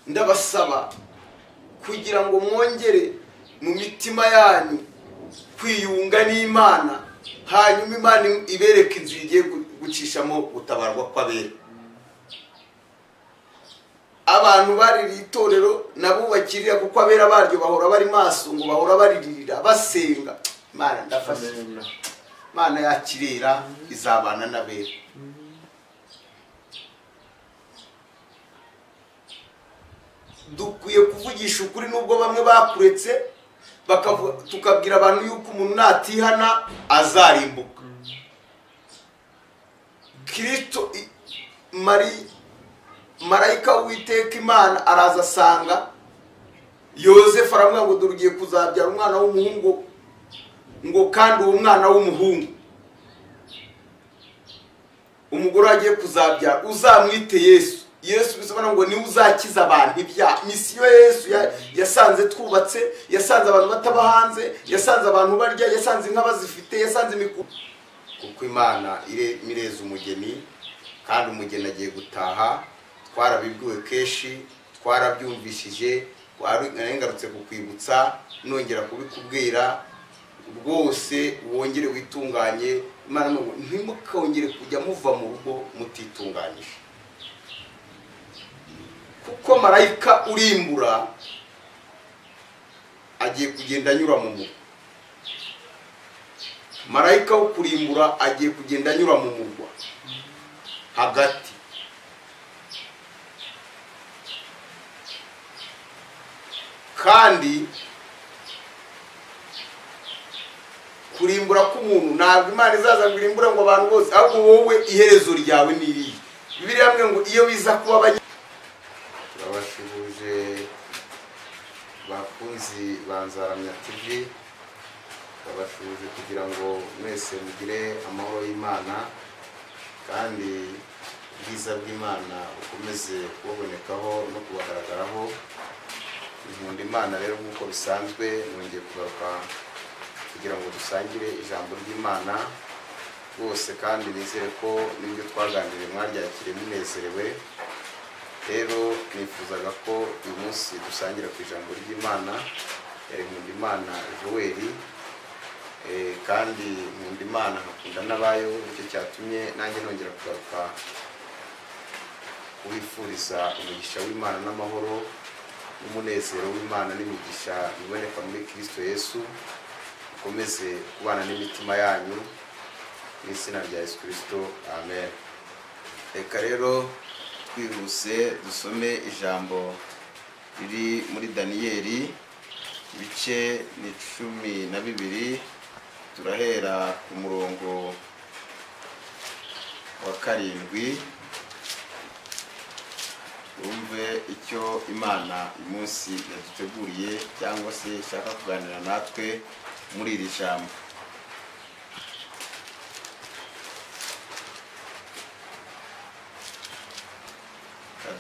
ndabasaba kugira ngo mwongere mu mitima yanyu kwiyunga n'imana hanyuma imana ibereke inzira igiye gucishamo gutabarwa kw'abera abantu baririye itorero nabubakirira kuko abera baryo bahora bari maso ngo bahora bariririra basenga imana ndafashe imana yakirera izabana n'abera dukwiye kuvugisha ukuri nubwo bamwe bakuretse tukabwira abantu yuko umuntu natihana azarimbuka kirito mari marayika w'iteka imana araza asanga yosefu aramubwira ngo dore ugiye kuzabyara umwana w'umuhungu ngo kandi uwo mwana w'umuhungu umugore agiye kuzabyara uzamwite yesu yesu bisobanura ngo niwe uzakiza abantu ibyaha misiyo yesu yasanze twubatse yasanze abantu bataba hanze yasanze abantu barya yasanze inka bazifite yasanze imikuku kuko imana ireza umugeni kandi umugeni agiye gutaha twarabibwiwe kenshi twarabyumvishije ngarutse kukwibutsa nongera kubikubwira rwose wongere witunganye imana n'ubu ntimukongere kujya muva mu rugo mutitunganyije kuko marayika urimbura agiye kugenda anyura mu murwa marayika wo kurimbura agiye kugenda anyura mu murwa hagati kandi kurimbura k'umuntu ntabwo imana izaza ngo irimbure ngo abantu bose ahubwo wowe iherezo ryawe ni irihe bibiri hamwe ngo iyo biza kuba abanya turabashuhuje bakunzi banzaramya tv turabashuhuje kugira ngo mwese mugire amahoro y'imana kandi ubwiza bw'imana bukomeze kubabonekaho no kubagaragaraho nkunda imana rero nk'uko bisanzwe nongeye kugaruka kugira ngo dusangire ijambo ry'imana rwose kandi nizere ko n'ibyo twaganiriye mwaryakire munezerewe rero nifuzaga ko uyu munsi dusangira ku ijambo ry'imana nkunda imana joel kandi nkunda imana nkakunda n'abayo nicyo cyatumye nanjye nongera kugaruka kubifuriza umugisha w'imana n'amahoro n'umunezero w'imana n'imigisha iboneka muri kirisito yesu mukomeze kubana n'imitima yanyu mu izina rya yesu kirisito amen reka rero twihuse dusome ijambo riri muri daniyeli ibice ni cumi na bibiri turahera ku murongo wa karindwi wumve icyo imana uyu munsi yaduteguriye cyangwa se ishaka kuganira natwe muri iri jambo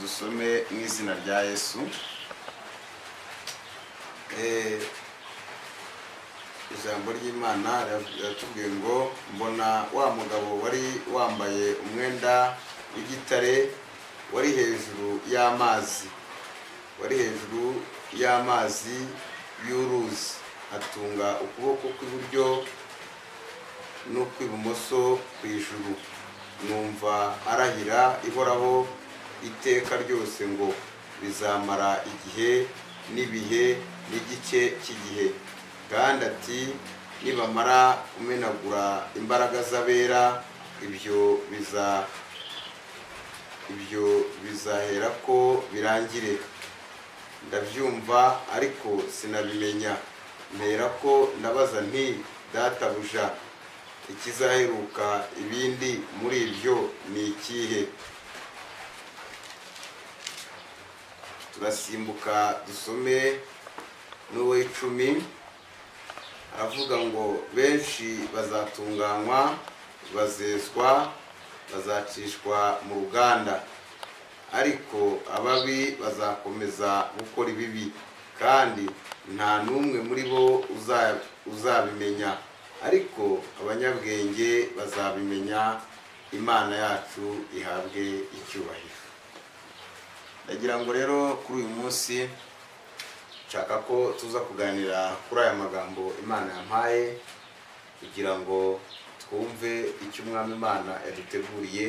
dusome mu izina rya yesu ijambo ry'imana riratubwiye ngo mbona wa mugabo wari wambaye umwenda w'igitare wari hejuru y'amazi wari hejuru y'amazi y'uruzi atunga ukuboko kw'iburyo n'ukw'ibumoso ku ijuru numva arahira ihoraho iteka ryose ngo bizamara igihe n'ibihe n'igice cy'igihe kandi ati nibamara kumenagura imbaraga z'abera ibyo biza ibyo bizahera ko birangire ndabyumva ariko sinabimenya mpera ko ndabaza nti databuja ikizaheruka ibindi muri ibyo ni ikihe turasimbuka dusome n'uw'icumi aravuga ngo benshi bazatunganywa bazezwa bazacishwa mu ruganda ariko ababi bazakomeza gukora ibibi kandi nta n'umwe muri bo uzabimenya ariko abanyabwenge bazabimenya imana yacu ihabwe icyubahiro ndagira ngo rero kuri uyu munsi nshaka ko tuza kuganira kuri aya magambo imana yampaye kugira ngo twumve icyo umwami imana yaduteguriye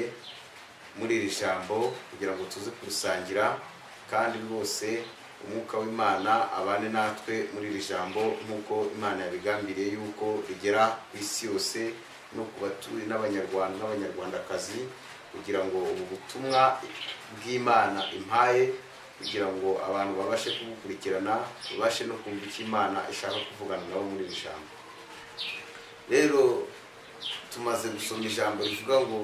muri iri jambo kugira ngo tuze kurisangira kandi rwose umwuka w'imana abane natwe muri iri jambo nk'uko imana yabigambiriye yuko rigera ku isi yose no ku batuye n'abanyarwanda n'abanyarwandakazi kugira ngo ubu butumwa bw'imana impaye kugira ngo abantu babashe kubukurikirana babashe no kumva icyo imana ishaka kuvugana nabo muri iri jambo rero tumaze gusoma ijambo rivuga ngo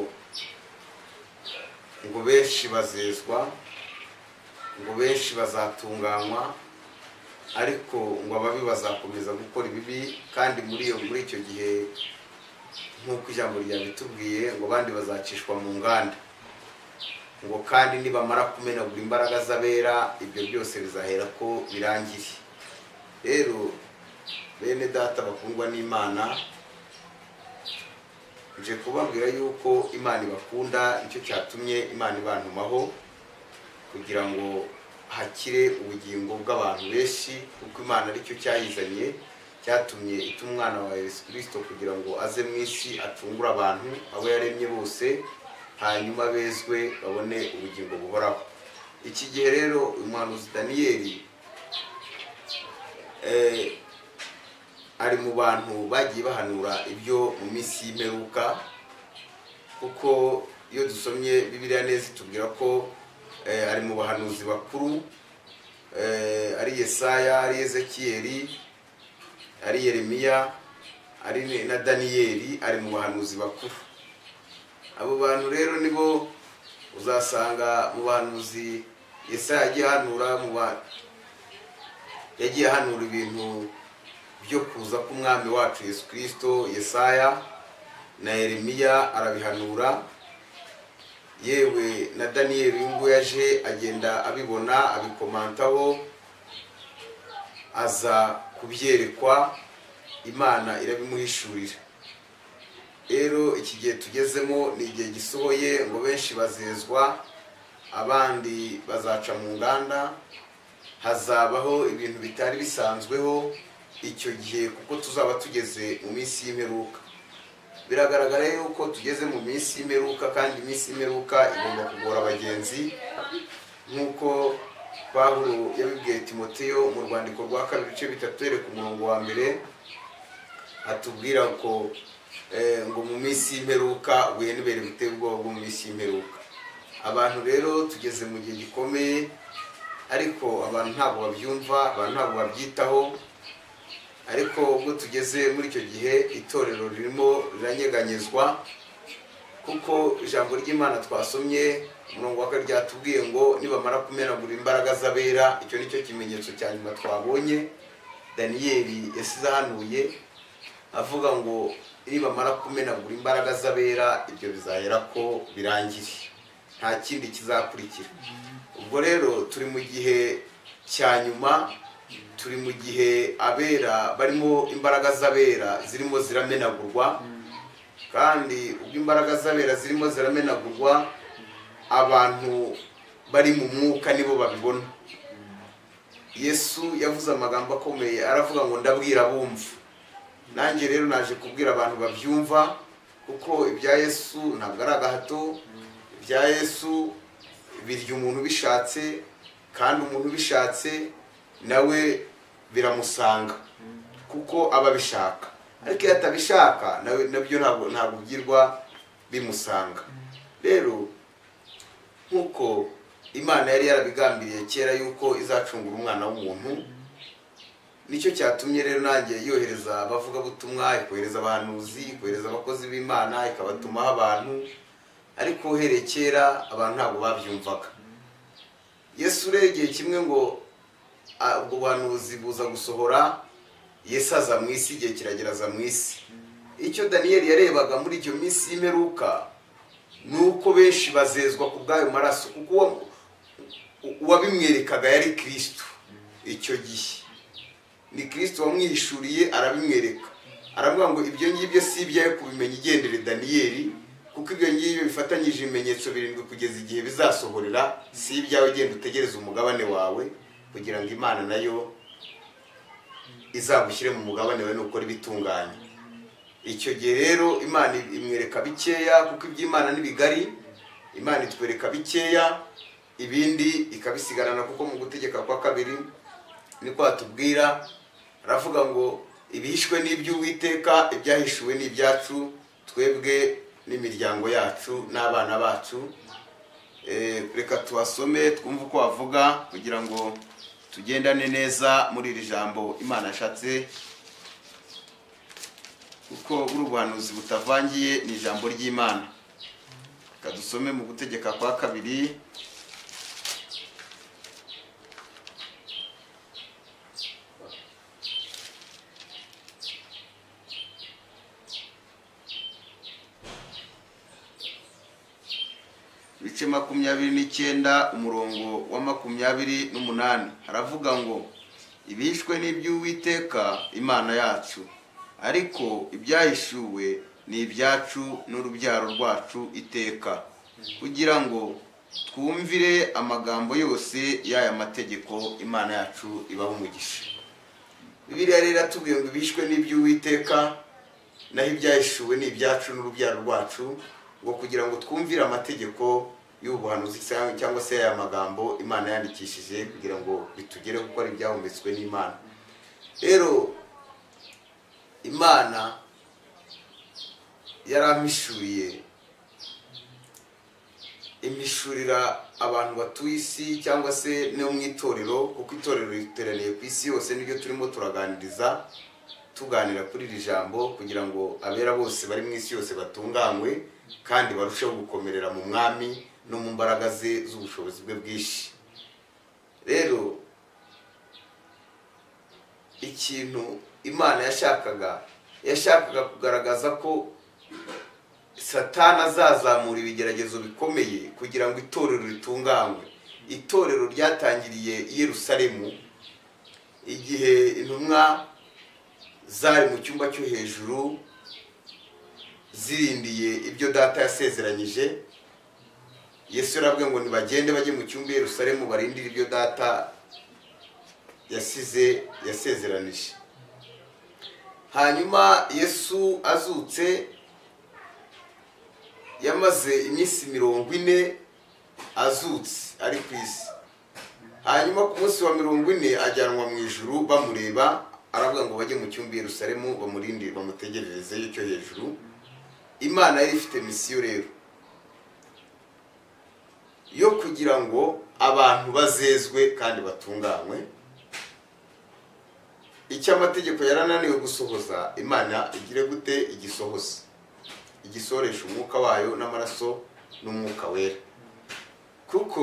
ngo benshi bazezwa ngo benshi bazatunganywa ariko ngo ababi bazakomeza gukora ibibi kandi muri iyo muri icyo gihe nk'uko ijambo ryabitubwiye ngo abandi bazacishwa mu nganda ngo kandi nibamara kumenagura imbaraga z'abera ibyo byose bizahera ko birangire rero bene data bakundwa n'imana nje kubabwira yuko imana ibakunda nicyo cyatumye imana ibantumaho kugira ngo hakire ubugingo bw'abantu benshi kuko imana aricyo cyayizanye cyatumye ita umwana wa yesu kirisito kugira ngo aze mu isi acungure abantu abo yaremye bose hanyuma bezwe babone ubugingo buhoraho iki gihe rero uyu muhanuzi daniyeli eh, ari mu bantu bagiye bahanura ibyo mu minsi y'imperuka kuko iyo dusomye bibiriya neza itubwira ko eh, ari mu bahanuzi bakuru eh, ari yesaya ari ezekiyeli ari yeremiya ari ne- na daniyeli ari mu bahanuzi bakuru abo bantu rero nibo uzasanga mu bahanuzi yesaya yagiye ahanura mu ba- yagiye ahanura ibintu byo kuza k'umwami wacu yesu kirisito yesaya na yeremiya arabihanura yewe na daniyeli uyu nguyu aje agenda abibona abikomantaho aza kubyerekwa imana irabimuhishurira rero iki gihe tugezemo ni igihe gisohoye ngo benshi bazezwa abandi bazaca mu nganda hazabaho ibintu bitari bisanzweho icyo gihe kuko tuzaba tugeze mu minsi y'imperuka biragaragara yuko tugeze mu minsi y'imperuka kandi iminsi y'imperuka igomba kugora abagenzi nk'uko pawulo yabibwiye timoteyo mu rwandiko rwa kabiri ibice bitatu yereka umurongo wa mbere atubwira ko eh, ngo mu minsi y'imperuka ubuye nibere buteye ubwoba bwo mu minsi y'imperuka abantu rero tugeze mu gihe gikomeye ariko abantu ntabwo babyumva abantu ntabwo babyitaho ariko ubwo tugeze muri icyo gihe itorero ririmo riranyeganyezwa kuko ijambo ry'imana twasomye umurongo wa kabiri ryatubwiye ngo nibamara kumenagura imbaraga z'abera icyo ni cyo kimenyetso cya nyuma twabonye daniyeli yasize ahanuye avuga ngo nibamara kumenagura imbaraga z'abera ibyo bizahera ko birangire nta kindi kizakurikira ubwo rero turi mu gihe cya nyuma turi mu gihe abera barimo imbaraga z'abera zirimo ziramenagurwa kandi ubwo imbaraga z'abera zirimo ziramenagurwa abantu bari mu mwuka nibo babibona yesu yavuze amagambo akomeye aravuga ngo ndabwira abumva nanjye rero naje kubwira abantu babyumva kuko ibya yesu ntabwo ari agahato ibya yesu birya umuntu ubishatse kandi umuntu ubishatse nawe biramusanga kuko aba abishaka ariko iyo atabishaka nawe nabyo ntabwo ntabwo byirwa bimusanga rero nk'uko imana yari yarabigambiriye kera yuko izacungura umwana w'umuntu nicyo cyatumye rero nanjye yohereza abavugabutumwa ikohereza abahanuzi ikohereza abakozi b'imana ikabatumaho abantu ariko uhereye kera abantu ntabwo babyumvaga yesu rero igihe kimwe ngo ah, ubwo buhanuzi buza gusohora yesu aza mu isi igihe kiragera aza mu isi icyo daniyeli yarebaga muri iyo minsi y'imperuka ni uko benshi bazezwa ku bw'ayo maraso kuko uwa- u- uwabimwerekaga yari kirisito icyo gihe ni kirisito wamwihishuriye arabimwereka aravuga ngo ibyo ngibyo si ibyawe kubimenya igendere daniyeli kuko ibyo ngibyo bifatanyije ibimenyetso birindwi kugeza igihe bizasohorera si ibyawe genda utegereze umugabane wawe kugira ngo imana nayo izagushyire mu mugabane wawe nukora ibitunganye icyo gihe rero imana imwereka bikeya kuko iby'imana ni bigari imana itwereka bikeya ibindi ikabisigarana kuko mu gutegeka kwa kabiri niko hatubwira aravuga ngo ibihishwe ni iby'uwiteka ibyahishuwe ni ibyacu twebwe n'imiryango yacu n'abana bacu Eh, reka tubasome twumve uko bavuga kugira ngo tugendane neza muri iri jambo imana ashatse kuko buri ubuhanuzi butavangiye ni ijambo ry'imana reka dusome mu gutegeka kwa kabiri ibice makumyabiri n'icyenda umurongo wa makumyabiri n'umunani haravuga ngo ibishwe n'iby'uwiteka imana yacu ariko ibyahishuwe ni ibyacu n'urubyaro rwacu iteka kugira ngo twumvire amagambo yose y'aya mategeko imana yacu ibaho umugisha bibiriya rero iratubwiye ngo ibishwe n'iby'uwiteka naho ibyahishuwe ni ibyacu n'urubyaro rwacu ngo kugira ngo twumvire amategeko y'ubuhanuzi cyangwa- cyangwa se aya magambo imana yandikishije kugira ngo bitugereho kuko ari ibyahumetswe n'imana rero imana yarampishuye imishurira abantu batuye isi cyangwa se no mu itorero kuko itorero riteraniye ku isi yose niryo turimo turaganiriza tuganira kuri iri jambo kugira ngo abera bose bari mu isi yose batunganywe kandi barusheho gukomerera mu mwami no mu mbaraga ze z'ubushobozi bwe bwinshi rero ikintu imana yashakaga yashakaga kugaragaza ko satani azazamura ibigeragezo bikomeye kugira ngo itorero ritunganywe itorero ryatangiriye i yerusalemu igihe intumwa zari mu cyumba cyo hejuru zirindiye ibyo data yasezeranyije yesu yarabwiye ngo nibagende bajye mu cyumba i yerusalemu barindire ibyo data yasize yasezeranije hanyuma yesu azutse yamaze iminsi mirongo ine azutse ari ku isi hanyuma ku munsi wa mirongo ine ajyanwa mu ijuru bamureba aravuga ngo bajye mu cyumba i yerusalemu bamurinde bamutegererezeyo icyo hejuru imana yari ifite misiyo rero yo kugira ngo abantu bazezwe kandi batunganywe icyo amategeko yarananiwe gusohoza imana igire gute igisohoza igisohoresha umwuka wayo n'amaraso n'umwuka wera kuko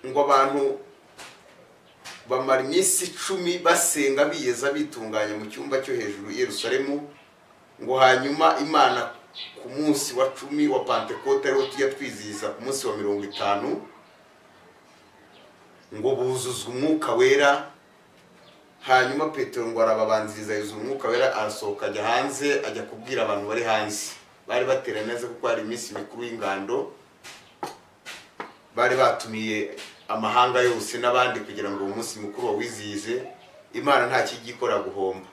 ngo abantu bamara iminsi icumi basenga biyeza bitunganya mu cyumba cyo hejuru i Yerusalemu ngo hanyuma imana ku munsi wa cumi wa pantekote ariwo tujya twizihiza ku munsi wa mirongo itanu ngo buzuzwe umwuka wera hanyuma petero ngo arababanziriza yuzuza umwuka wera arasohoka ajya hanze ajya kubwira abantu bari hanze bari bateranye neza kuko hari iminsi mikuru y'ingando bari batumiye amahanga yose n'abandi kugira ngo uwo munsi mukuru bawizihize imana nta kijya ikora guhomba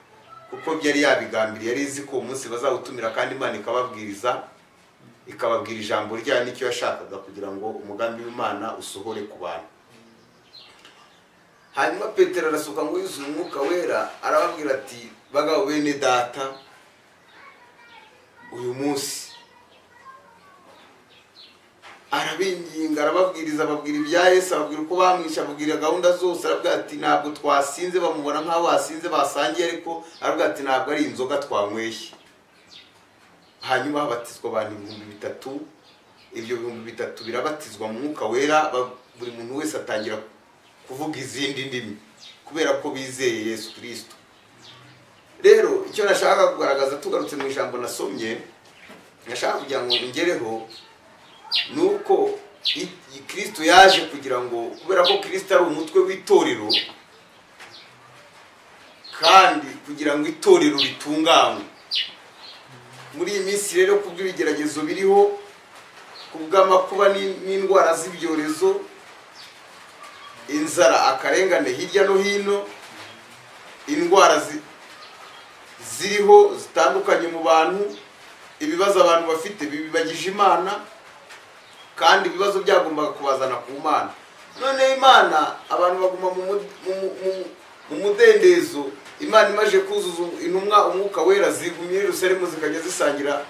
kuko byari yabigambiriye yari izi ko uwo munsi bazawutumira kandi imana ikababwiriza ikababwira ijambo ryayo n'icyo yashakaga kugira ngo umugambi w'imana usohore ku bantu hanyuma petero arasohoka ngo yuzuye umwuka wera arababwira ati bagabo bene data uyu munsi arabinginga arababwiriza ababwira ibya yesu ababwira uko bamwisha ababwira gahunda zose arabwira ati ntabwo twasinze bamubona nk'aho basinze basangiye ariko arabwira ati ntabwo ari inzoga twanyweye hanyuma habatizwa abantu ibihumbi bitatu ibyo bihumbi bitatu birabatizwa mu mwuka wera ba- buri muntu wese atangira kuvuga izindi ndimi kubera ko bizeye yesu kirisito rero icyo nashaka kugaragaza tugarutse mu ijambo nasomye nashaka kugira ngo ngereho nuko i- i- kristo yaje kugira ngo kubera ko kristo ari umutwe w'itorero kandi kugira ngo itorero ritunganywe muri iyi minsi rero ku bw'ibigeragezo biriho ku bw'amakuba n'in- n'indwara z'ibyorezo inzara akarengane hirya no hino indwara zi- ziriho zitandukanye mu bantu ibibazo abantu bafite bibibagije imana kandi ibibazo byagombaga kubazana ku mana none imana abantu baguma mu mu- mu- mu- mu mudendezo imana imaze kuzuza intumwa umwuka wera zigumye i Yerusalemu zikajya zisangira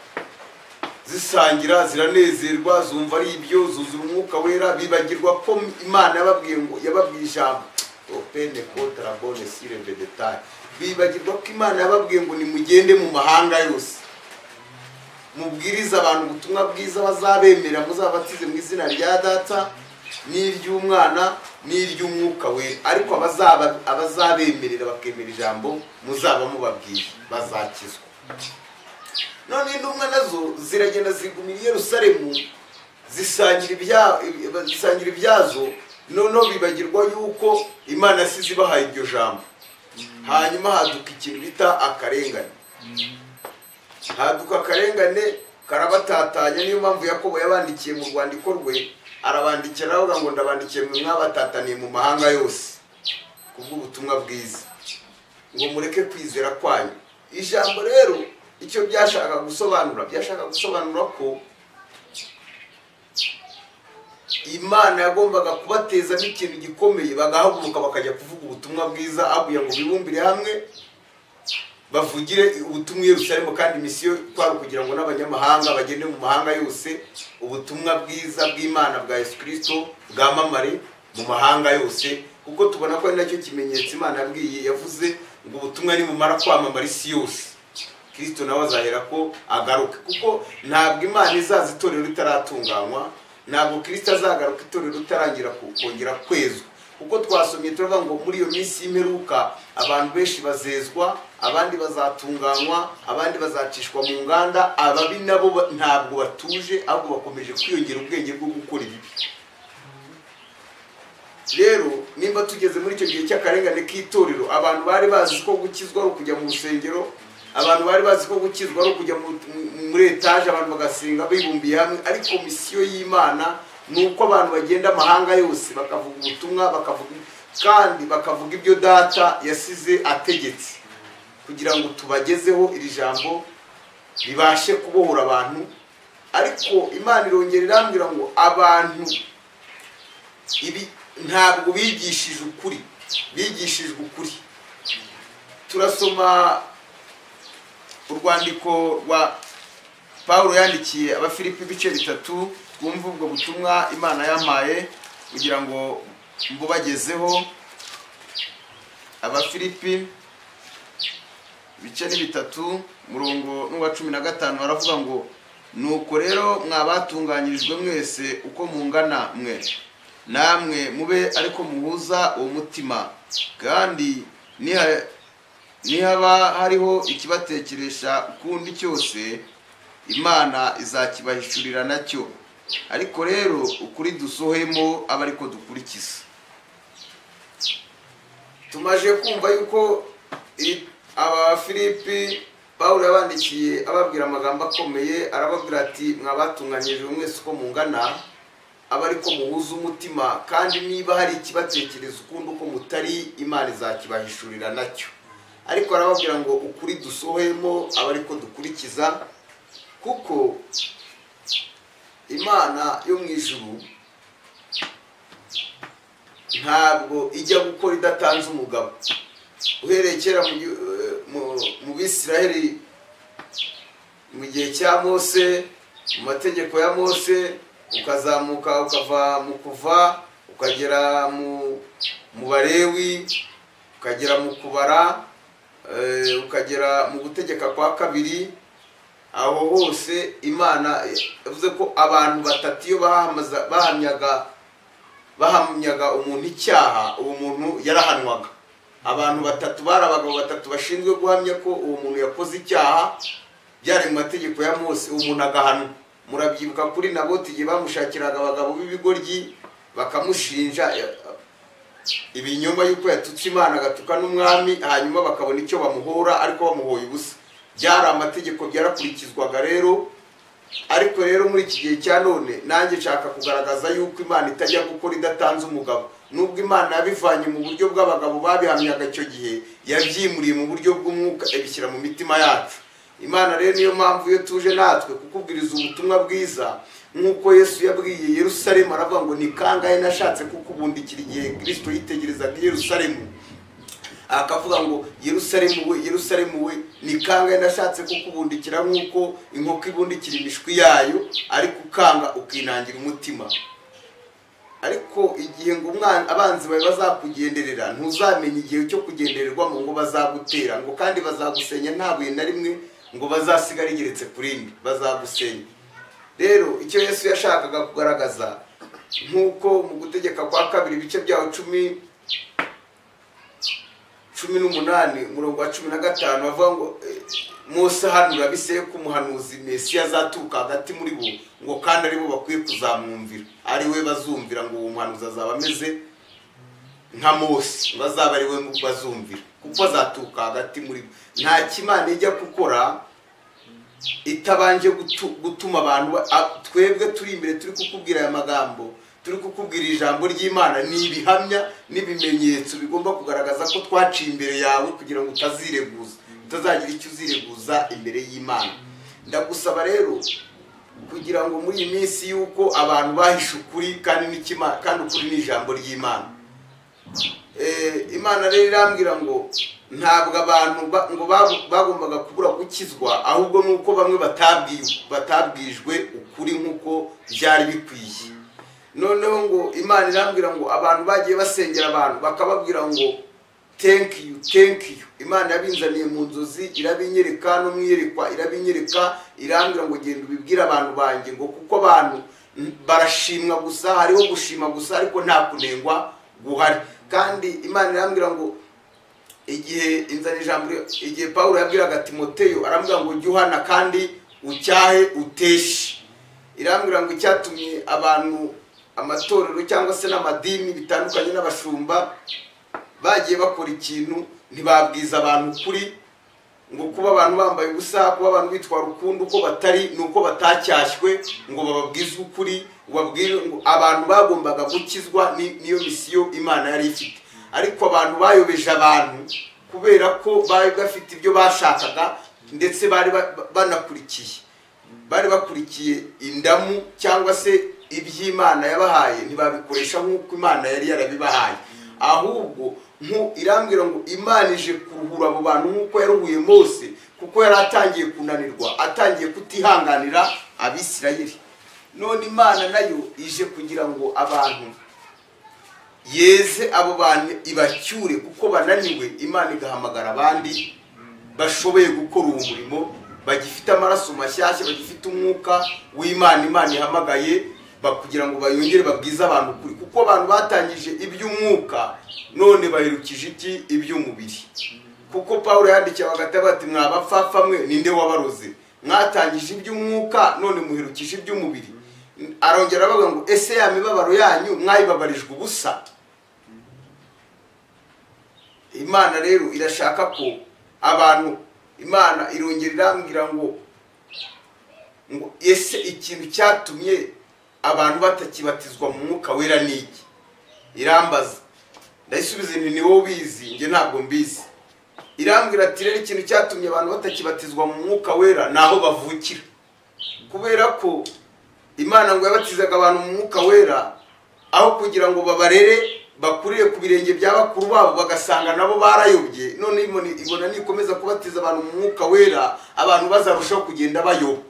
zisangira ziranezerwa zumva ari ibyo zuzura umwuka wera bibagirwa ko imana yababwiye ngo yababwiye ijambo opene kotarabone sireve detaye bibagirwa ko imana yababwiye ngo nimugende mu mahanga yose mubwirize abantu ubutumwa bwiza bazabemera muzabatize mu izina rya data n'iry'umwana n'iry'umwuka we ariko abazaba- abazabemerera bakemera ijambo muzaba mubabwiye bazakizwa none intumwa nazo ziragenda zigumira i yerusalemu zisangira ibya- zisangira ibyazo noneho bibagirwa yuko imana yasize ibahaye iryo jambo hanyuma haduka ikintu bita akarengane haduka akarengane karabatatanya niyo mpamvu yakobo yabandikiye mu rwandiko rwe arabandikira aravuga ngo ndabandikiye mwe mwabatataniye mu mahanga yose ku bw'ubutumwa bwiza ngo mureke kwizera kwanyu ijambo rero icyo byashaka gusobanura byashaka gusobanura ko imana yagombaga kubatezamo ikintu gikomeye bagahaguruka bakajya kuvuga ubutumwa bwiza aguye ngo bibumbire hamwe bavugire ubutumwa i Yerusalemu kandi misiyo kwari ukugira ngo n'abanyamahanga bagende mu mahanga yose ubutumwa bwiza bw'imana bwa yesu kirisito bwamamare mu mahanga yose kuko tubona ko ari nacyo kimenyetso imana yabwiye yavuze ngo ubutumwa nibumara kwamamara isi yose kirisito nawe azahera ko agaruka kuko ntabwo imana izaza itorero ritaratunganywa ntabwo kirisito azagaruka itorero ritarangira ku- kongera kwezwa kuko twasomye turavuga ngo muri iyo minsi y'imperuka abantu benshi bazezwa abandi bazatunganywa abandi bazacishwa mu nganda ababi nabo ba- ntabwo batuje ahubwo bakomeje kwiyongera ubwenge bwo gukora ibibi rero nimba tugeze muri icyo gihe cy'akarengane k'itorero abantu bari bazi ko gukizwa ari ukujya mu rusengero abantu bari bazi ko gukizwa ari ukujya mu- mu- muri etaje abantu bagasenga bibumbiye hamwe ariko misiyo y'imana ni uko abantu bagenda amahanga yose bakavuga ubutumwa bakavuga kandi bakavuga ibyo data yasize ategetse kugira ngo tubagezeho iri jambo ribashe kubohora abantu ariko imana irongera irambwira ngo abantu ibi ntabwo bigishije ukuri bigishijwe ukuri turasoma urwandiko rwa pawulo yandikiye abafilipi ibice bitatu twumve ubwo butumwa imana yampaye kugira ngo mbubagezeho abafilipi ibice ni bitatu murongo n'uwa cumi na gatanu baravuga ngo nuko rero mwabatunganyirijwe mwese uko mungana mwe namwe mube ariko muhuza uwo mutima kandi niha- nihaba hariho ikibatekeresha ukundi cyose imana izakibahishurira nacyo ariko rero ukuri dusohemo abe ariko dukurikiza tumaje kumva yuko iri- aba filipi pawulo yabandikiye ababwira amagambo akomeye arababwira ati mwabatunganyirijwe mwese uko mungana aba ariko muhuza umutima kandi niba hari ikibatekereza ukundi uko mutari imana izakibahishurira nacyo ariko arababwira ngo ukuri dusohoyemo aba ariko dukurikiza kuko imana yo mu ijuru ntabwo ijya gukora idatanze umugabo uhereye kera mu gi- eh, mu- mu bisiraheli mu gihe cya mose mu mategeko ya mose ukazamuka ukava mu kuva ukagera mu mu barewi ukagera mu kubara eh, ukagera mu gutegeka kwa kabiri aho hose imana yavuze ko abantu batatu iyo bahamaza- bahamyaga bahamyaga umuntu icyaha uwo muntu yarahanwaga abantu batatu bari abagabo batatu bashinzwe guhamya ko uwo muntu yakoze icyaha byari mu mategeko ya mose uwo muntu agahanwa murabyibuka kuri naboti igihe bamushakiraga abagabo b'ibigoryi bakamushinja eh, ibinyoma yuko yatutse imana agatuka n'umwami hanyuma bakabona icyo bamuhora ariko bamuhoye ubusa byari amategeko byarakurikizwaga rero ariko rero muri iki gihe cya none nanjye nshaka kugaragaza yuko imana itajya gukora idatanze umugabo nubwo imana yabivanye mu buryo bw'abagabo babihamyaga icyo gihe yabyimuriye mu buryo bw'umwuka ibishyira mu mitima yacu imana rero niyo mpamvu iyo tuje natwe kukubwiriza ubutumwa bwiza nk'uko yesu yabwiye yerusalemu aravuga ngo ni kangahe nashatse kukubundikira igihe kirisito yitegerezaga i yerusalemu akavuga ngo yerusalemu we yerusalemu we ni kangahe nashatse kukubundikira nk'uko inkoko ibundikira imishwi yayo ariko ukanga ukinangira umutima ariko igihe ngo umwana abanzi bawe bazakugenderera ntuzamenye igihe cyo kugendererwamo ngo bazagutera ngo kandi bazagusenya nta buye na rimwe ngo bazasigara rigeretse ku rindi bazagusenya rero icyo yesu yashakaga kugaragaza nk'uko mu gutegeka kwa kabiri ibice byaho cumi cumi n'umunani umurongo wa cumi na gatanu bavuga ngo eh, Mose ahanura biseye ko umuhanuzi mesiya azaturuka hagati muri bo ngo kandi ari bo bakwiye kuzamwumvira ari we bazumvira ngo uwo muhanuzi azaba ameze nka mose bazaba ari we bazumvira kuko azaturuka hagati muri bo nta kimana ijya gukora itabanje gutu- gutuma abantu ba- a- twebwe turi imbere turi kukubwira aya magambo turi kukubwira ijambo ry'imana ni ibihamya n'ibimenyetso bigomba kugaragaza ko twaciye imbere yawe kugira ngo utazireguza utazagira icyo uzireguza imbere y'imana ndagusaba rero kugira ngo muri iyi minsi y'uko abantu bahishe ukuri kandi n'ikima- kandi ukuri ni ijambo ry'imana Eh, imana rero irambwira ngo ntabwo abantu ba- ngo babu- bagombaga kubura gukizwa ahubwo ni uko bamwe batabwi- batabwijwe ukuri nk'uko byari bikwiye noneho ngo imana irambwira ngo abantu bagiye basengera abantu bakababwira ngo thank you thank you imana yabinzaniye mu nzozi irabinyereka no mu iyerekwa irabinyereka irambwira ngo genda ubibwire abantu banjye ngo kuko abantu mm, barashimwa gusa hariho gushima gusa ariko nta kunengwa guhari kandi imana irambwira ngo igihe inzana ijambo igihe pawulo yabwiraga timoteyo arambwira ngo ujye uhana kandi ucyahe uteshe irambwira ngo icyatumye abantu amatorero cyangwa se n'amadini bitandukanye n'abashumba bagiye bakora ikintu ntibabwiza abantu ukuri ngo kuba abantu bambaye ubusa kuba abantu bitwara ukundi uko batari ni uko batacyashywe ngo bababwize ukuri babwire ngo abantu bagombaga gukizwa ni- niyo misiyo imana yari ifite ariko abantu bayobeje abantu kubera ko bari bafite ibyo bashakaga ndetse bari ba- ba- banakurikiye bari bakurikiye indamu cyangwa se iby'imana yabahaye ntibabikoresha nk'uko imana yari yarabibahaye ahubwo nku irambwira ngo imana ije kuruhura abo bantu nk'uko yaruhuye mose kuko yari atangiye kunanirwa atangiye kutihanganira abisirayeli none imana nayo ije kugira ngo abantu yeze abo bantu ibacyure kuko bananiwe imana igahamagara abandi bashoboye gukora uwo murimo bagifite amaraso mashyashya bagifite umwuka w'imana imana ihamagaye ba- kugira ngo bayongere babwize abantu ukuri kuko abantu batangije iby'umwuka none baherukije iki iby'umubiri kuko pawulo yandikiye bagataba bati mwa bapfapfa mwe ninde wabaroze mwatangije iby'umwuka none muherukije iby'umubiri arongera aravuga ngo ese ya mibabaro yanyu mwayibabarijwe ubusa imana rero irashaka ko abantu imana irongera irambwira ngo ngo ese ikintu cyatumye abantu batakibatizwa mu mwuka wera ni iki irambaza ndayisubiza nti ni wowe ubizi njye ntabwo mbizi irambwira ati rero ikintu cyatumye abantu batakibatizwa mu mwuka wera ni aho bavukira kubera ko imana ngo yabatizaga abantu mu mwuka wera aho kugira ngo babarere bakurire ku birenge bya bakuru babo bagasanga nabo barayobye none ibona ibona nikomeza kubatiza abantu mu mwuka wera abantu bazarushaho kugenda bayoba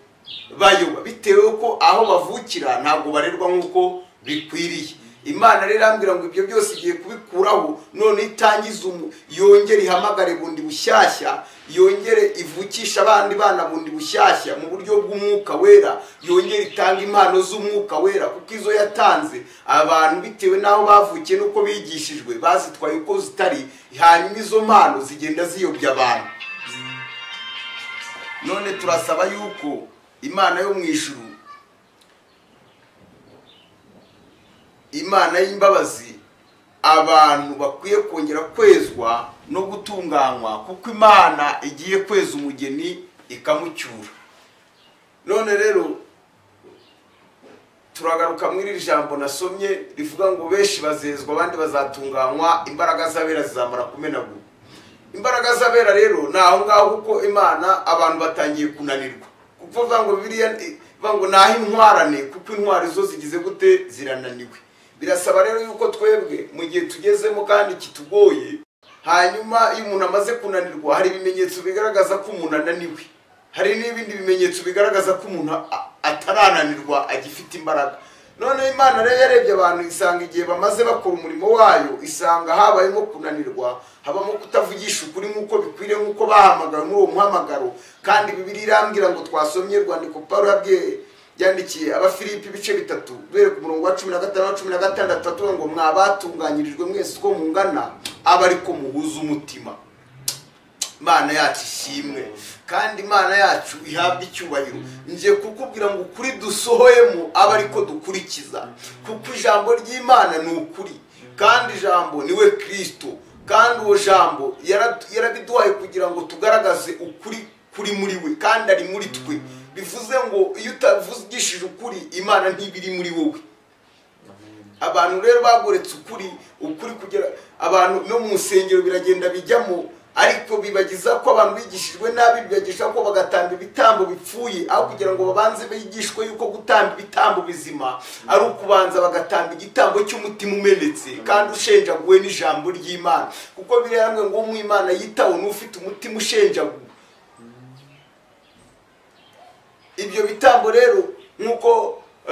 bayoba bitewe ko aho bavukira ntabwo barerwa nk'uko bikwiriye imana rero irambwira ngo ibyo byose igiye kubikuraho none itangiza umu yongere ihamagare bundi bushyashya yongere ivukisha abandi bana bundi bushyashya mu buryo bw'umwuka wera yongere itanga impano z'umwuka wera kuko izo yatanze abantu bitewe n'aho bavukiye n'uko bigishijwe bazitwaye uko zitari hanyuma izo mpano zigenda ziyobya abantu none turasaba yuko imana yo mu ijuru imana y'imbabazi abantu bakwiye kongera kwezwa no gutunganywa kuko imana igiye kweza umugeni ikamucyura none rero turagaruka muri iri jambo nasomye rivuga ngo benshi bazezwa abandi bazatunganywa imbaraga z'abera zizamara kumenagura imbaraga z'abera rero ni aho ngaho kuko imana abantu batangiye kunanirwa kuko bavuga ngo biriya bavuga ngo ni aho intwarane kuko intwari zo zigize gute zirananiwe birasaba rero yuko twebwe mu gihe tugezemo kandi kitugoye hanyuma iyo umuntu amaze kunanirwa hari ibimenyetso bigaragaza ko umuntu ananiwe hari n'ibindi bimenyetso bigaragaza ko umuntu a- atarananirwa agifite imbaraga none imana rero yarebye abantu isanga igihe bamaze bakora umurimo wayo isanga habayemo kunanirwa habamo kutavugisha ukuri nk'uko bikwiriye nk'uko bahamagawe muri uwo muhamagaro kandi bibiri irambwira ngo twasomye urwandiko pawulo yabwiye yandikiye abafilipi ibice bitatu duhere ku murongo wa cumi na gatanu na cumi na gatandatu atubona ngo mwabatunganyirijwe mwese uko mungana aba ariko muhuza umutima imana yacu ishimwe kandi imana yacu ihabwe icyubahiro ngiye kukubwira ngo ukuri dusohoyemo aba ariko dukurikiza kuko ijambo ry'imana ni ukuri kandi ijambo ni we kirisito kandi uwo jambo yara- yarabiduhaye kugira ngo tugaragaze ukuri kuri muri we kandi ari muri twe bivuze ngo iyo utavugishije ukuri imana ntibiri muri wowe abantu rero bagoretse ukuri ukuri kugera abantu no mu nsengero biragenda bijyamo ariko bibagiza ko abantu bigishijwe nabi bibagisha ko bagatamba ibitambo bipfuye aho kugira ngo babanze bigishwe yuko gutamba ibitambo bizima ari ukubanza bagatamba igitambo cy'umutima umenetse kandi ushenjaguwe n'ijambo ry'imana kuko birambwe ngo mu imana yitawe n'ufite umutima ushenjaguwe ibyo bitambo rero nk'uko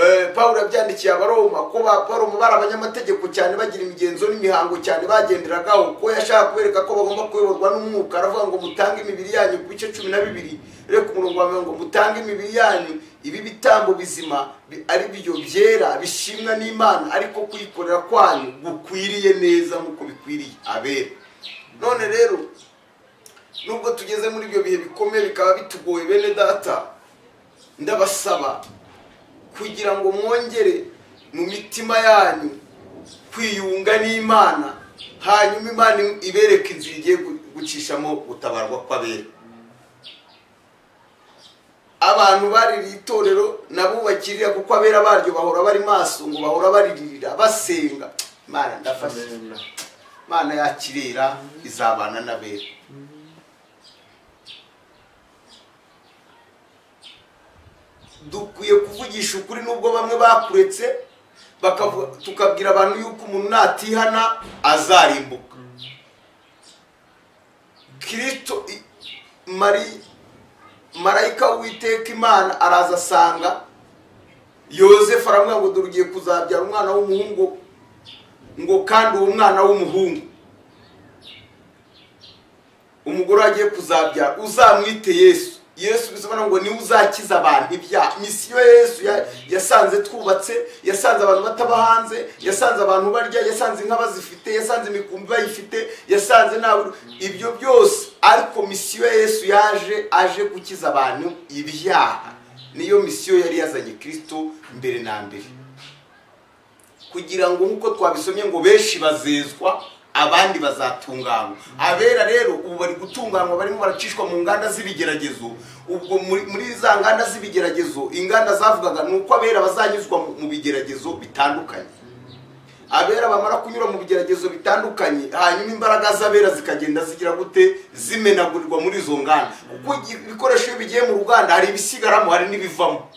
eh, pawulo yabyandikiye abaroma ko ba baroma bari abanyamategeko cyane bagira imigenzo n'imihango cyane bagenderagaho ko yashaka kubereka ko bagomba kuyoborwa n'umwuka aravuga ngo mutange imibiri yanyu ku bice cumi na bibiri rero ku murongo wa mirongo mutange imibiri yanyu ibi bitambo bizima bi- ari byo byera bishimwa n'imana ariko kuyikorera kwanyu gukwiriye neza nk'uko bikwiriye abera none rero nubwo tugeze muri ibyo bihe bikomeye bikaba bitugoye bene data ndabasaba kugira ngo mwongere mu mitima yanyu kwiyunga n'imana hanyuma imana ibereke inzira igiye gu- gucishamo gutabarwa kw'abera abantu baririye itorero nabubakirira kuko abera baryo bahora bari maso ngo bahora bariririra basenga imana ndafashe imana yakirera izabana n'abera dukwiye kuvugisha ukuri nubwo bamwe bakuretse bakavu- tukabwira abantu yuko umuntu natihana azarimbuka kirisito i- mari marayika w'uwiteka imana araza asanga yozefu aramwira ngo dore ugiye kuzabyara umwana w'umuhungu ngo kandi uwo mwana w'umuhungu umugore agiye kuzabyara uzamwite yesu yesu bisobanura ngo niwe uzakiza abantu ibyaha misiyo yesu ya- yasanze twubatse yasanze abantu bataba hanze yasanze abantu barya yasanze inka bazifite yasanze imikumbi bayifite yasanze nawe ibyo byose ariko misiyo ya yesu yaje aje gukiza abantu ibyaha niyo misiyo yari yazanye kirisito mbere na mbere kugira ngo nk'uko twabisomye ngo benshi bazezwa abandi bazatunganywa abera rero ubu bari gutunganywa barimo baracishwa mu nganda z'ibigeragezo ubwo muri muri za nganda z'ibigeragezo inganda zavugaga ni uko abera bazanyuzwa mu- mu bigeragezo bitandukanye abera bamara kunyura mu bigeragezo bitandukanye hanyuma imbaraga z'abera zikagenda zigira gute zimenagurirwa muri izo nganda kuko igi- ibikoresho iyo bigiye mu ruganda hari ibisigaramo hari n'ibivamo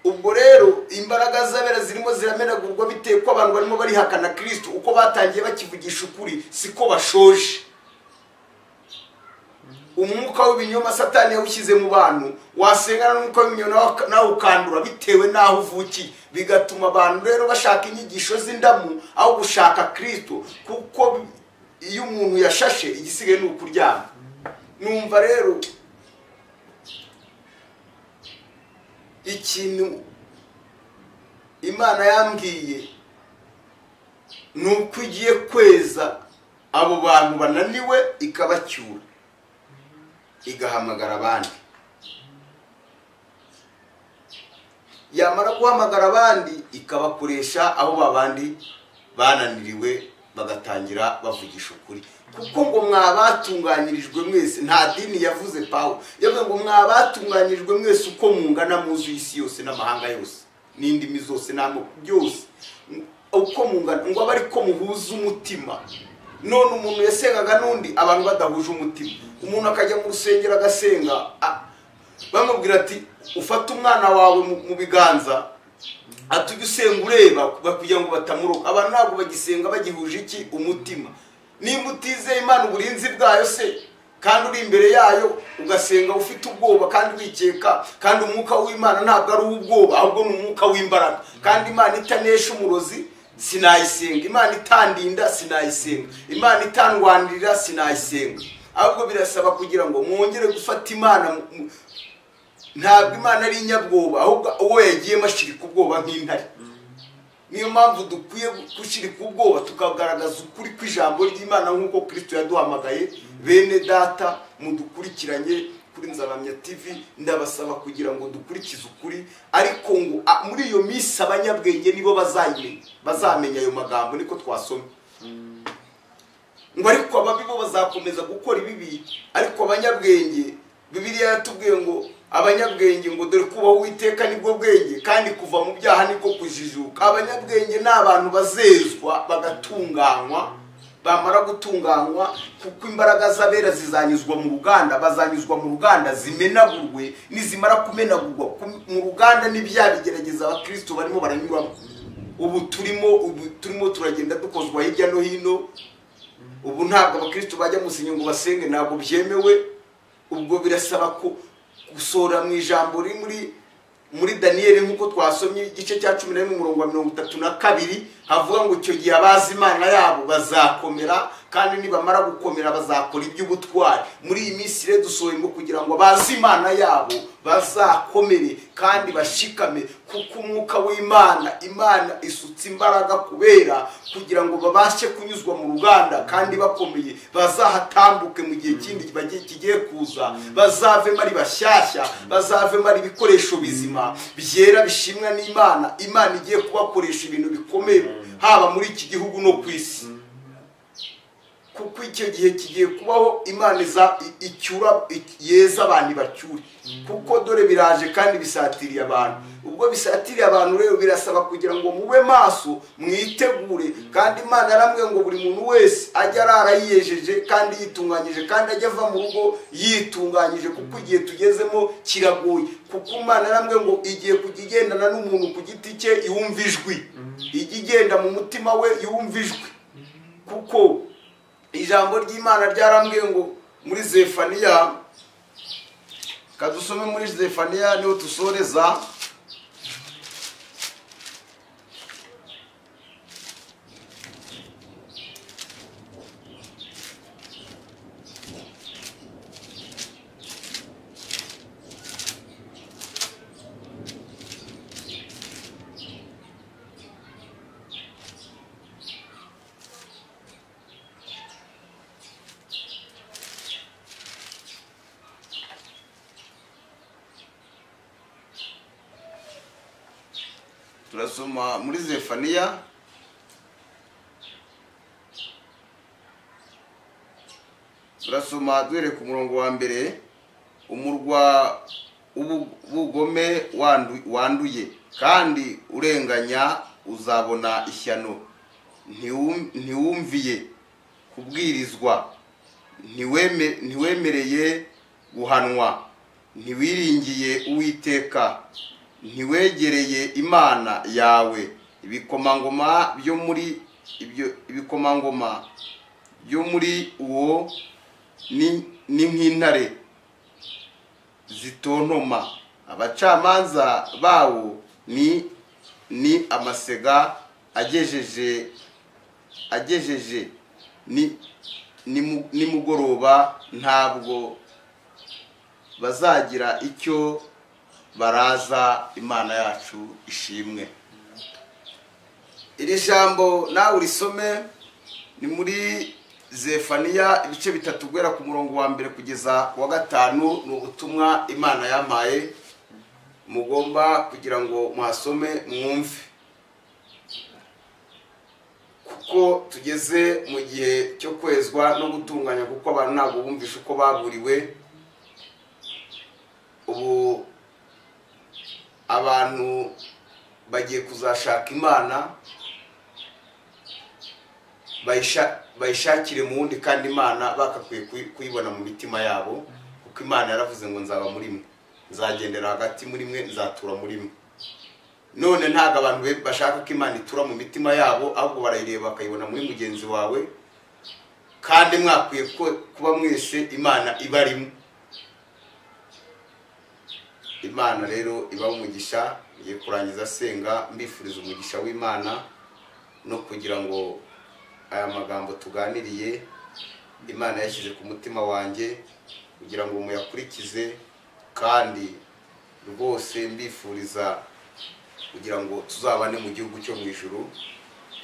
ubwo rero imbaraga z'abera zirimo ziramenagurwa bitewe ko abantu barimo barihakana kirisito uko batangiye bakivugisha ukuri siko bashoje umwuka w'ibinyoma satani yawushyize mu bantu wasengana n'umwuka w'ibinyoma nawe- nawe ukandura bitewe n'aho uvukiye bigatuma abantu rero bashaka inyigisho z'indamu aho gushaka kirisito kuko iyo umuntu yashashe igisigaye ni ukuryama numva rero ikintu imana yambwiye ni uko igiye kweza abo bantu bananiwe ikabacyura igahamagara abandi yamara guhamagara abandi ikabakoresha aho babandi bananiriwe bagatangira bavugisha ukuri kuko ngo mwabatunganyirijwe mwese nta dini yavuze pawu yavuze ngo mwabatunganyirijwe mwese uko mungana muzuye isi yose n'amahanga yose n'indimi zose n'amoko byose uko mungana ngo abe ariko muhuza umutima none umuntu yasengaga n'undi abantu badahuje umutima umuntu akajya mu rusengero agasenga a- bamubwira ati ufate umwana wawe mu- mu biganza ati ujye usenga ureba kugira ngo batamuroka abantu ntabwo bagisenga bagihuje iki umutima nimba utizeye imana uburinzi bwayo se kandi uri imbere yayo ugasenga ufite ubwoba kandi wikeka kandi umwuka w'imana ntabwo ari uw'ubwoba ahubwo ni umwuka w'imbaraga kandi imana itanesha umurozi sinayisenga imana itandinda sinayisenga imana itandwanirira sinayisenga ahubwo birasaba kugira ngo mwongere gufata imana mu- mu- ntabwo imana ari inyabwoba ahubwo uwo yagiyemo ashirika ubwoba nk'intare niyo mpamvu dukwiye gushyirika ubwoba tukagaragaza ukuri kw'ijambo ry'imana nk'uko kirisito yaduhamagaye bene data mudukurikiranye kuri nzaramya tv ndabasaba kugira ngo dukurikize ukuri ariko ngo a- muri iyo minsi abanyabwenge nibo bazayimenya bazamenya ayo magambo niko twasomye ngo ariko ababi bo bazakomeza gukora ibibi ariko abanyabwenge bibiliya yatubwiye ngo abanyabwenge ngo dore kubaho uwiteka nibwo bwenge kandi kuva mu byaha niko kujijuka abanyabwenge ni abantu bazezwa bagatunganywa bamara gutunganywa kuko imbaraga z'abera zizanyuzwa mu ruganda bazanyuzwa mu ruganda zimenagurwe nizimara kumenagurwa ku- mu ruganda n'ibyabigerageza abakristo barimo baranyuramo ubu turimo ubu turimo turagenda dukozwa hirya no hino ubu ntabwo abakristo bajya musinya ngo basenge ntabwo byemewe ubwo birasaba ko gusohora mu ijambo riri muri muri daniyeli nk'uko twasomye igice cya cumi na rimwe umurongo wa mirongo itatu na kabiri havuga ngo icyo gihe abazi imana yabo bazakomera kandi nibamara gukomera bazakora iby'ubutwari muri iyi minsi rero dusohoremo kugira ngo abazi imana yabo bazakomere kandi bashikame kuko umwuka w'imana imana isutse imbaraga kubera kugira ngo babashe kunyuzwa mu ruganda kandi bakomeye bazahatambuke mu gihe kindi bagiye- kigiye kuza bazavemo ari bashyashya bazavemo ari ibikoresho bizima byera bishimwa n'imana imana igiye kubakoresha ibintu bikomeye haba muri iki gihugu no ku isi kuko icyo gihe kigiye kubaho imana iza- i- icyura i- yeza abantu bacyure kuko dore biraje kandi bisatiriye abantu ubwo bisatiriye abantu rero birasaba kugira ngo mube maso mwitegure kandi imana yaramwe ngo buri muntu wese ajye arara yiyejeje kandi yitunganyije kandi ajye ava mu rugo yitunganyije kuko igihe tugezemo kiragoye kuko imana yaramwe ngo igiye kujya igendana n'umuntu ku giti cye yumva ijwi ijya igenda mu mutima we yumva ijwi kuko ijambo ry'imana ryarambwiye ngo muri zefaniya kadusome muri zefaniya niho dusoreza turasoma muri zefaniya turasoma duhereye ku murongo wa mbere umurwa w'ubugome wandu- wanduye kandi urenganya uzabona ishyano Ntiwum- ntiwumviye kubwirizwa ntiweme- ntiwemereye guhanwa ntiwiringiye uwiteka ntiwegereye imana yawe ibikomangoma byo muri ibyo ibikomangoma byo muri uwo ni ni nk'intare zitontoma abacamanza bawo ni ni amasega agejeje agejeje ni nimu- nimugoroba ntabwo bazagira icyo baraza imana yacu ishimwe iri jambo nawe urisome ni muri zefaniya ibice bitatu guhera ku murongo wa mbere kugeza ku wa gatanu ni ubutumwa imana yampaye mugomba kugira ngo muhasome mwumve ko tugeze mu gihe cyo kwezwa no gutunganya kuko abantu ntabwo bumvishe uko baburiwe ubu abantu bagiye kuzashaka imana bayisha- bayishakire mu wundi kandi imana bakakwiye kuyi- kuyibona mu mitima yabo kuko imana yaravuze ngo nzaba muri mwe nzagendera hagati muri mwe nzatura muri mwe none ntabwo abantu be- bashaka ko imana itura mu mitima yabo ahubwo barayireba bakayibona muri mugenzi wawe kandi mwakwiye ko- kuba mwese imana ibarimo imana rero iba umugisha ngiye kurangiza senga mbifuriza umugisha w'imana no kugira ngo aya magambo tuganiriye imana yashyize ku mutima wanjye kugira ngo muyakurikize kandi rwose mbifuriza kugira ngo tuzabane mu gihugu cyo mu ijuru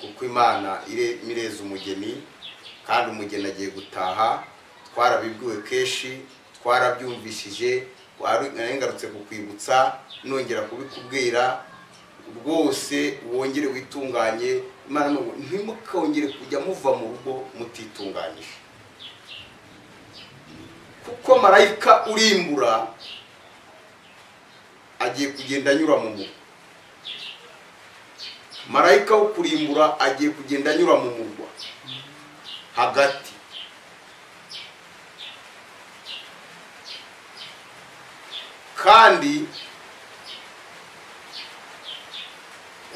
kuko imana ire- ireza umugeni kandi umugeni agiye gutaha twarabibwiwe kenshi twarabyumvishije wari- ngarutse kukwibutsa nongera kubikubwira rwose wongere witunganye imana ni ubu- ntimukongere kujya muva mu rugo mutitunganyije kuko marayika urimbura agiye kugenda anyura mu murwa marayika wo kurimbura agiye kugenda anyura mu murwa hagati kandi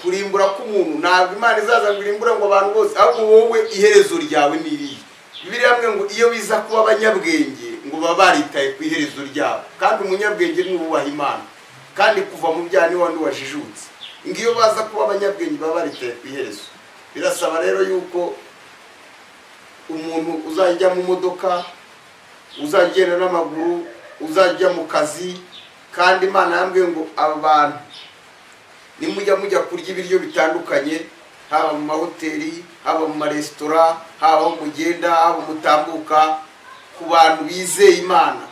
kurimbura k'umuntu ntabwo imana izaza ngo irimbure ngo abantu bose ahubwo wowe iherezo ryawe ni irihe biriya hamwe ngo iyo biza kuba abanyabwenge ngo baba baritaye ku iherezo ryabo kandi umunyabwenge ni uwubaha imana kandi kuva mu byaha niwe wandi wajijutse ngo iyo baza kuba abanyabwenge baba baritaye ku iherezo birasaba rero yuko umuntu uzajya mu modoka uzagenda n'amaguru uzajya mu kazi kandi imana yambwiye ngo abantu nimujya mujya kurya ibiryo bitandukanye haba mu mahoteli haba mu maresitora haba aho mugenda haba mutambuka ku bantu bizeye imana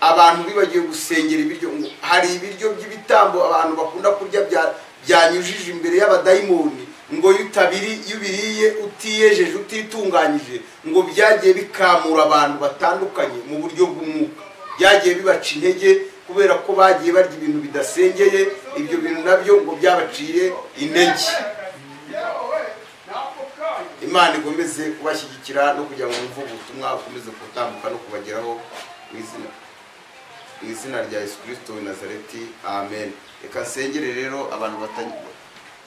abantu bibagiwe gusengera ibiryo ngo hari ibiryo by'ibitambo abantu bakunda kurya bya- byanyujije imbere y'abadayimoni ngo iyo utabiri- iyo ubiriye utiyejeje utitunganyije ngo byagiye bikamura abantu batandukanye mu buryo bw'umwuka byagiye bibaca intege kubera ko bagiye barya ibintu bidasengeye ibyo bintu nabyo ngo byabaciye intege imana ikomeze kubashyigikira no kugira ngo mwumve ubutumwa bukomeze gutambuka no kubageraho mu izina mu izina rya yesu kirisito w'i nazareti amen reka nsengere rero abantu batanye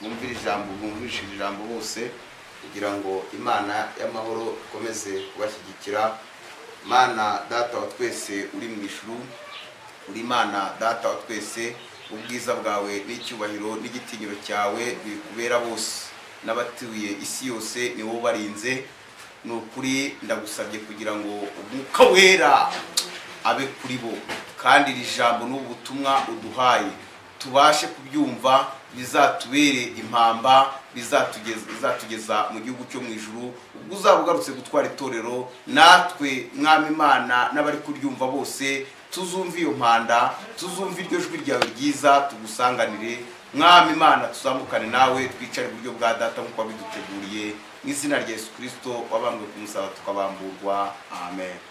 bumvira ijambo bumvishije ijambo bose kugira ngo imana y'amahoro ikomeze kubashyigikira mana data wa twese uri mu ijuru uri imana data wa twese ubwiza bwawe n'icyubahiro n'igitinyiro cyawe bikubera bose n'abatuye isi yose ni wowe ubarinze ni ukuri ndagusabye kugira ngo umwuka wera abe kuri bo kandi iri jambo n'ubu butumwa uduhaye tubashe kubyumva bizatubere impamba bizatugeza bizatugeza mu gihugu cyo mu ijuru ubwo uzaba ugarutse gutwara itorero natwe mwami imana n'abari kuryumva bose tuzumve iyo mpanda tuzumve iryo jwi ryawe ryiza tugusanganire mwami imana tuzamukane nawe twicare iburyo bwa data nk'uko wabiduteguriye mu izina rya yesu kirisito wabambwe ku musaraba tukabamburwa amen